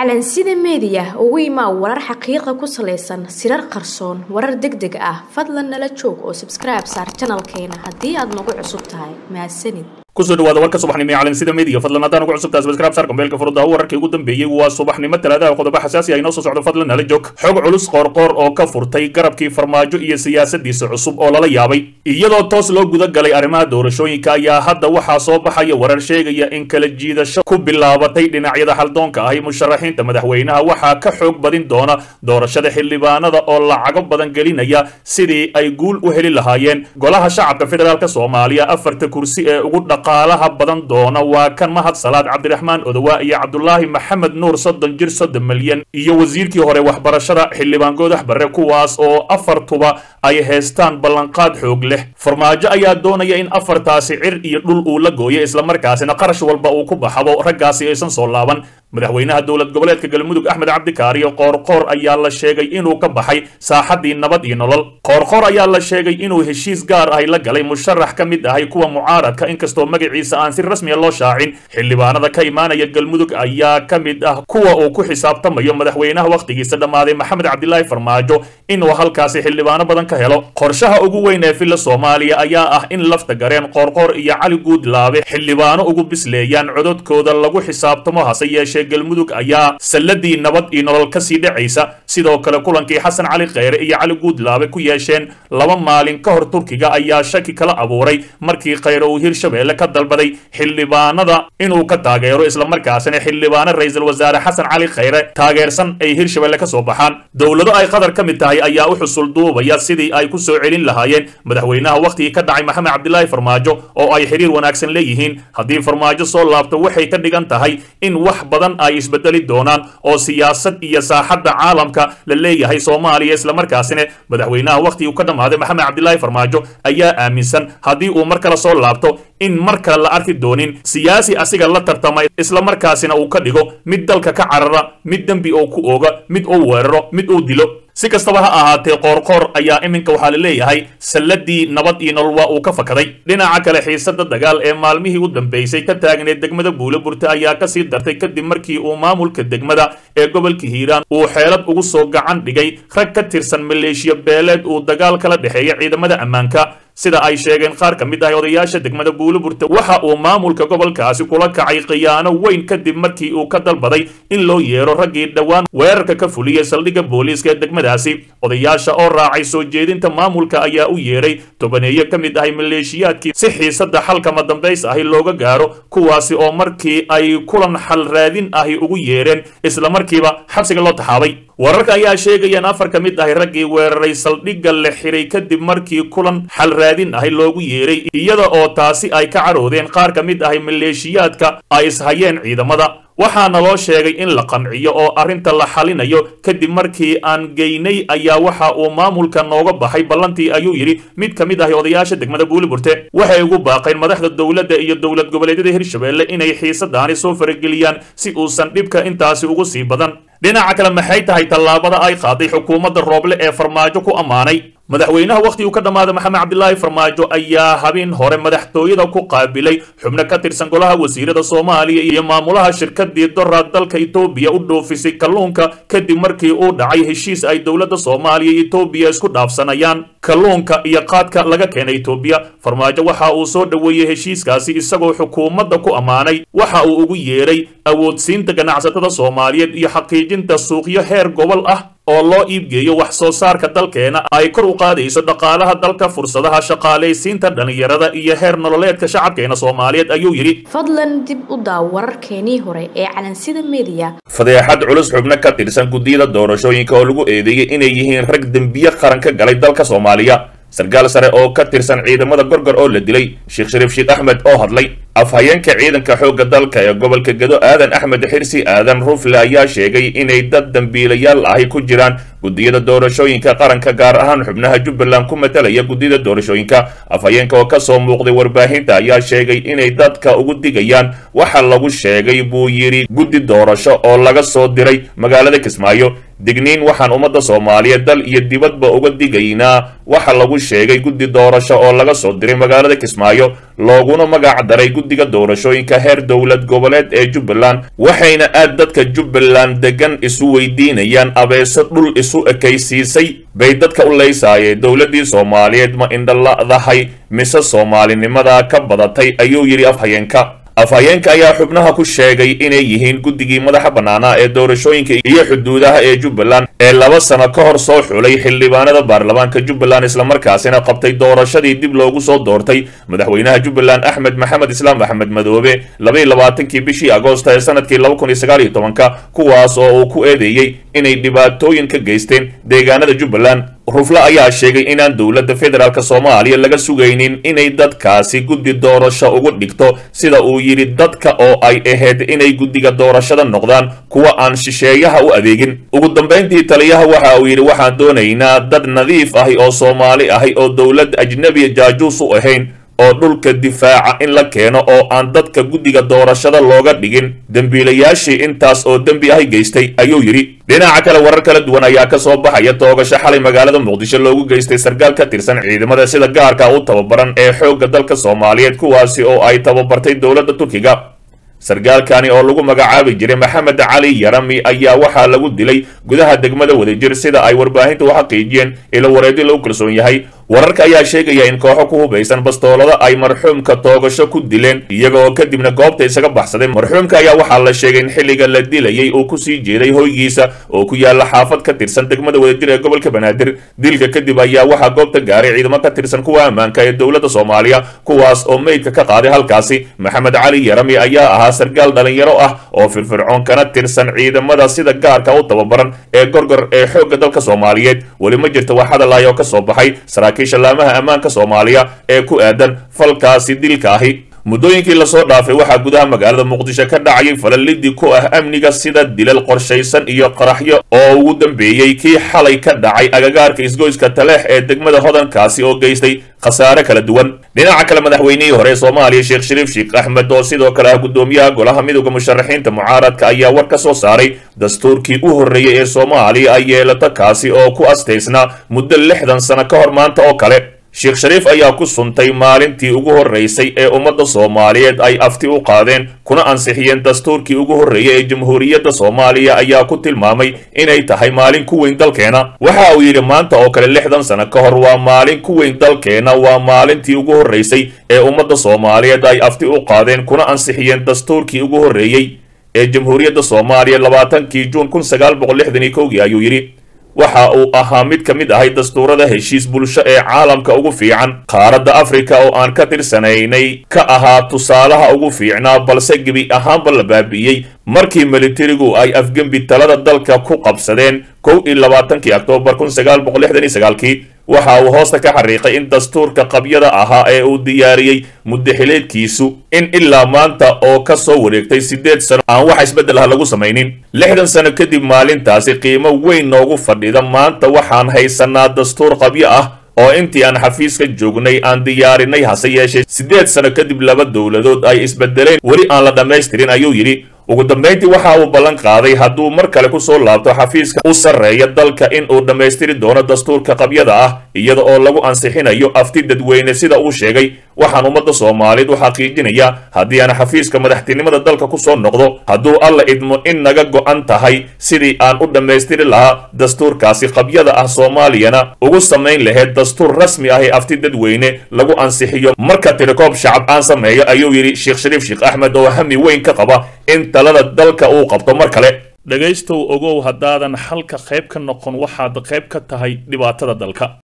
calansida meediya ugu imaa warar xaqiiqa ku salaysan sirar qarsoon warar deg deg ah fadlan nala joog oo sabskribe saar janalkeena haddii aad nagu cusub tahay mahadsanid kusoo dhawaada warka subaxnimo ee calansida media fadlan haddaan ugu cusubtahay subscribe saar kambeelka furudaha wararkii ugu dambeeyey waa subaxnimo talaadaha qodobo xasaasi ah inoo soo socdo fadlan nala joog xog culus qoorqoor oo ka furtay garabkii farmaajo iyo siyaasadiisa cusub oo lala yaabay iyadoo toos loo guda galay arrimaha doorashooyinka ayaa hadda waxaa soo baxaya warar sheegaya in kala jiidasho ku bilaabatay dhinacyada haldoonka ahi musharaxiinta madaxweynaha waxaa ka xoog badin doona doorashada xildhibaanada oo lacago badan gelinaya sidii ay guul u heli lahaayeen golaha shacabka federaalk soomaaliya afarta kursi ee ugu dhaqaalaha badan doona waa kan mahad salaad cabdiraxmaan odowa iyo cabdulaahi maxamed nuur soddon jir soddon milyan iyo wasiirkii hore waxbarashada xildhibaan goodax barre kuwaas oo afartuba ay haystaan ballanqaad xoog leh farmaajo ayaa doonaya in afartaasi cir iyo dhul uu la gooyo islamarkaasina qarash walba uu ku baxabo raggaasi aysan soo laaban madaxweynaha dowlad goboleedka galmudug axmed cabdikaariyo qoorqoor ayaa la sheegay inuu ka baxay saaxadii nabad iyo nolol qoorqoor ayaa la sheegay inuu heshiis gaar ahi la galay musharax ka mid ahay kuwa mucaaradka inkastoo magaciisa aan si rasmiya loo shaacin xildhibaanada ka imaanaya galmudug ayaa ka mid ah kuwa uu ku xisaabtamayo madaxweynaha wakhtigiisa dhammaaday maxamed cabdilaahi farmaajo inuu halkaasi xildhibaano badan ka helo qorshaha ugu weyn ee filla soomaaliya ayaa ah in lafta gareen qoorqoor iyo cali guudlaabe xildhibaano ugu bisleeyaan cododkooda lagu xisaabtamo hase yeeshee galmudug ayaa salladii nabad iyo nolol ka sii dhacaysa sidoo kale kulankii xasan cali kheyre iyo cali guudlaabe ku yeesheen laba maalin ka hor turkiga ayaa shaki kala abuuray markii kheyre uu hirshabeelle ka dalbaday xildhibaanada inuu ka taageero islamarkaasina xildhibaano ra-iisul wasaare xasan cali kheyre taageersan ay hirshabeelle ka soo baxaan dowlado ay qatar ka mid tahay ayaa u xusul duubaya sidii ay ku soo celin lahaayeen madaxweynaha wakhtigii ka dhacay maxamed cabdilaahi farmaajo oo ay xiriir wanaagsan leeyihiin haddii farmaajo soo laabto waxay ka dhigan tahay in wax badan ay isbedeli doonaan oo siyaasad iyo saaxadda caalamka la leeyahay soomaaliya islamarkaasina madaxweynaha wakhtigii ka dhammaaday maxamed cabdilaahi farmaajo ayaa aaminsan haddii uu mar kale soo laabto in mar kale la arki doonin siyaasi asiga la tartama islamarkaasina uu ka dhigo mid dalka ka carara mid dembi oo ku ooga mid uu weeraro mid uu dilo si kastaba ha ahaatee qoorqoor ayaa iminka waxaa la leeyahay salladii nabad iyo nolol waa uu ka fakaday dhinaca kale xiisada dagaal ee maalmihii u dambeysay ka taagneed degmada buuloburte ayaa kasii dartay kadib markii uu maamulka degmada ee gobolka hiiraan uu xeelad ugu soo gacan dhigay rag ka tirsan maleeshiya beeleed uu dagaal kala dhexeeya ciidamada ammaanka sida ay sheegeen qaar ka mid ah odayaasha degmada buuloburte waxa uu maamulka gobolkaasi kula kacay khiyaano weyn kadib markii uu ka dalbaday in loo yeero raggii dhowaan weerarka ka fuliyey saldhigga booliiska ee degmadaasi odayaasha oo raacay soo jeedinta maamulka ayaa u yeeray tobaneeyo ka mid ahay maleeshiyaadkii si xiisadda xalkama dambays ahi looga gaaro kuwaasi oo markii ay kulan xal raadin ahi ugu yeereen islamarkiiba xabsiga loo taxaabay wararka ayaa sheegayaan afar ka mid ahi raggii weeraray saldhigga la xiray kadib markii kulan xal raadin ahi loogu yeeray iyada oo taasi ay ka caroodeen qaar ka mid ahi maleeshiyaadka ay ishayeen ciidamada waxaana loo sheegay in la qanciyo oo arrinta la xalinayo kadib markii aan geynay ayaa waxa uu maamulka nooga baxay ballantii ayuu yidhi mid ka mid ahi odayaasha degmada buuliburte waxay ugu baaqeen madaxda dowladda iyo dowlad goboleedyada hirshabeelle inay xiisadaani soo farageliyaan si uusan dhibka intaasi ugu sii badan dhinaca kale maxay tahay tallaabada ay qaaday xukuumadda rooble ee farmaajo ku ammaanay madaxweynaha wakhtigii ka dhammaaday maxamed cabdilaahi farmaajo ayaa habeen hore madaxtooyada ku qaabilay xubno ka tirsan golaha wasiirada soomaaliya iyo maamulaha shirkadii doraad dalka etoobiya u dhoofisay kalluunka kadib markii uu dhacay heshiis ay dowladda soomaaliya iyo etoobiya isku dhaafsanayaan kalluunka iyo qaadka laga keenay etoobiya farmaajo waxa uu soo dhoweeyey heshiiskaasi isagoo xukuumadda ku ammaanay waxa uu ugu yeeray awoodsiinta ganacsatada soomaaliyeed iyo xaqiijinta suuqyo heer gobol ah oo loo iibgeeyo wax soo saarka dalkeena ay kor u qaadayso dhaqaalaha dalka fursadaha shaqaalaysiinta dhallinyarada iyo heer nololeedka shacabkeena soomaaliyeed ayuu yidhi fadlan dib u daaw wararkeenii hore ee calansida meediya fadeexad culus xubno ka tirsan guddiyada doorashooyinka oo lagu eedeeyey inay yihiin rag dembiye qaran ka galay dalka soomaaliya sarkaal sare oo ka tirsan ciidamada gorgor oo la dilay sheekh shariif sheekh axmed oo hadlay afhayeenka ciidanka xoogga dalka ee gobolka gedo aadan axmed xirsi aadan rufle ayaa sheegay inay dad dambiilayaal ahi ku jiraan guddiyada doorashooyinka qaranka gaar ahaan xubnaha jubbaland ku matalaya guddiyada doorashooyinka afhayeenka oo kasoo muuqday warbaahinta ayaa sheegay inay dadka ugu digayaan waxa lagu sheegay buu yidhi guddi doorasho oo laga soo diray magaalada kismaayo digniin waxaan ummadda soomaaliyeed dal iyo dibadba uga digaynaa waxa lagu sheegay guddi doorasho oo laga soo diray magaalada kismaayo looguna magac daray guddiga doorashooyinka heer dowlad goboleed ee jubbaland waxayna aad dadka jubbaland degan isu weydiinayaan abeeso dhul isu ekaysiisay bay dadka u leysaayeen dowladdii soomaaliyeed ma indhala'dahay mise soomaalinimada ka badatay ayuu yidhi afhayeenka afhayeenka ayaa xubnaha ku sheegay inay yihiin guddigii madaxa bannaanaa ee doorashooyinka iyo xuduudaha ee jubbaland ee laba sano ka hor soo xulay xildhibaanada baarlamaanka jubbaland islamarkaasina qabtay doorashadii dib loogu soo doortay madaxweynaha jubbaland axmed maxamed islaam axmed madoobe labaiyo labaatankii bishii agoosta ee sanadkii laba kun iyo sagaal iyo tobanka kuwaas oo uu ku eedeeyey inay dhibaatooyin ka geysteen deegaanada jubbaland rufle ayaa sheegay inaan dowladda federaalk soomaaliya laga sugaynin inay dadkaasi guddi doorasho ugu dhigto sida uu yidhi dadka oo ay ahayd inay guddiga doorashada noqdaan kuwa aan shisheeyaha u adeegin ugu dambayntii taliyaha waxa uu yidhi waxaan doonaynaa dad nadiif ahi oo soomaali ahi oo dowlad ajnebiya jaajuus u ahayn oo dhulka difaaca in la keeno oo aan dadka guddiga doorashada looga dhigin dembiilayaashii intaas oo dembi ahi geystay ayuu yidhi dhinaca kale warar kala duwan ayaa ka soo baxaya toogasho xalay magaalada muqdisho loogu geystay sarkaal ka tirsan ciidamada sida gaarka u tababaran ee xoogga dalka soomaaliyeed kuwaasi oo ay tababartay dowladda turkiga sarkaalkani oo lagu magacaabi jiray maxamed cali yarami ayaa waxaa lagu dilay gudaha degmada wadajir sida ay warbaahinta u xaqiijiyeen ilo wareedi lagu kalsoon yahay wararka ayaa sheegaya in kooxo ku hubaysan bastoolada ay marxuumka toogasho ku dileen iyaga oo kadibna goobta isaga baxsaday marxuumka ayaa waxaa la sheegay in xilliga la dilayay uu kusii jeeday hoygiisa oo ku yaala xaafad ka tirsan degmada wadajir ee gobolka banaadir dilka kadib ayaa waxaa goobta gaaray ciidamo ka tirsan kuwa ammaanka ee dowladda soomaaliya kuwaas oo meydka ka qaaday halkaasi maxamed cali yarami ayaa ahaa sarkaal dhalinyaro ah oo firfircoon kana tirsan ciidamada sida gaarka u tababaran ee gorgor ee xoogga dalka soomaaliyeed weli ma jirta wax hadalay oo ka soo baxay saraakiisha laamaha ammaanka soomaaliya ee ku aadan falkaasi dilka ahi muddooyinkii lasoo dhaafay waxaa gudaha magaalada muqdisho ka dhacayay falalidii ku ah amniga sida dilal qorshaysan iyo qaraxyo oo ugu dambeeyey kii xalay ka dhacay agagaarka isgoyska taleex ee degmada hodankaasi oo geystay khasaare kala duwan dhinaca kale madaxweynihii hore ee soomaaliya sheekh shariif sheekh axmed oo sidoo kale ah guddoomiyaha golaha midooda musharaxiinta mucaaradka ayaa war ka soo saaray dastuurkii u horreeyey ee soomaaliya ay yeelato kaasi oo ku astaysnaa muddo lixdan sano ka hor maanta oo kale sheekh shariif ayaa ku suntay maalintii ugu horreysay ee ummadda soomaaliyeed ay afti u qaadeen kuna ansixiyeen dastuurkii ugu horreeyay ee jamhuuriyadda soomaaliya ayaa ku tilmaamay inay tahay maalin ku weyn dalkeena waxa uu yidhi maanta oo kale lixdan sano ka hor waa maalin ku weyn dalkeena waa maalintii ugu horreysay ee ummadda soomaaliyeed ay afti u qaadeen kuna ansixiyeen dastuurkii ugu horreeyey ee jamhuuriyadda soomaaliya labaatankii juun kun sagaal boqol lixdan iyo kowgii ayuu yidhi waxa uu ahaa mid ka mid ahay dastuurada heshiis bulsho ee caalamka ugu fiican qaaradda afrika oo aan ka tirsanaynay ka ahaa tusaalaha ugu fiicnaa balse gebi ahaanba la baabi'iyey markii militarigu ay afgembi talada dalka ku qabsadeen kow iyo labaatankii oktoobar kun sagaal boqol lixdan iyo sagaalkii waxa uu hoosta ka xariiqay in dastuurka qabyada ahaa ee uu diyaariyey muddaxileedkiisu in ilaa maanta oo ka soo wareegtay siddeed sano aan wax isbeddel ah lagu samaynin lixdan sano kadib maalintaasi qiimo weyn noogu fadhida maanta waxaan haysanaa dastuur qabyo ah oo intii aan xafiiska joognay aan diyaarinay hase yeeshee siddeed sano kadib laba dowladood ay isbedeleen weli aan la dhammaystirin ayuu yidhi ugu dambayntii waxa uu ballan qaaday hadduu mar kale ku soo laabto xafiiska u sarreeya dalka in uu dhammaystiri doono dastuurka qabyada ah iyada oo lagu ansixinayo afti dadweyne sida uu sheegay waxaan ummadda soomaaliyeed u xaqiijinayaa haddii aan xafiiska madaxtinimada dalka ku soo noqdo hadduu alla idmo in naga go'an tahay sidii aan u dhammaystiri lahaa dastuurkaasi qabyada ah soomaaliyana ugu samayn lahayd dastuur rasmi ah ee afti dadweyne lagu ansixiyo marka tirikoob shacab aan sameeyo ayuu yidhi sheekh shariif sheekh axmed oo hami weyn ka qaba in talada dalka uu qabto mar kale dhegaystow ogow haddaadan xalka qayb ka noqon waxaad qayb ka tahay dhibaatada dalka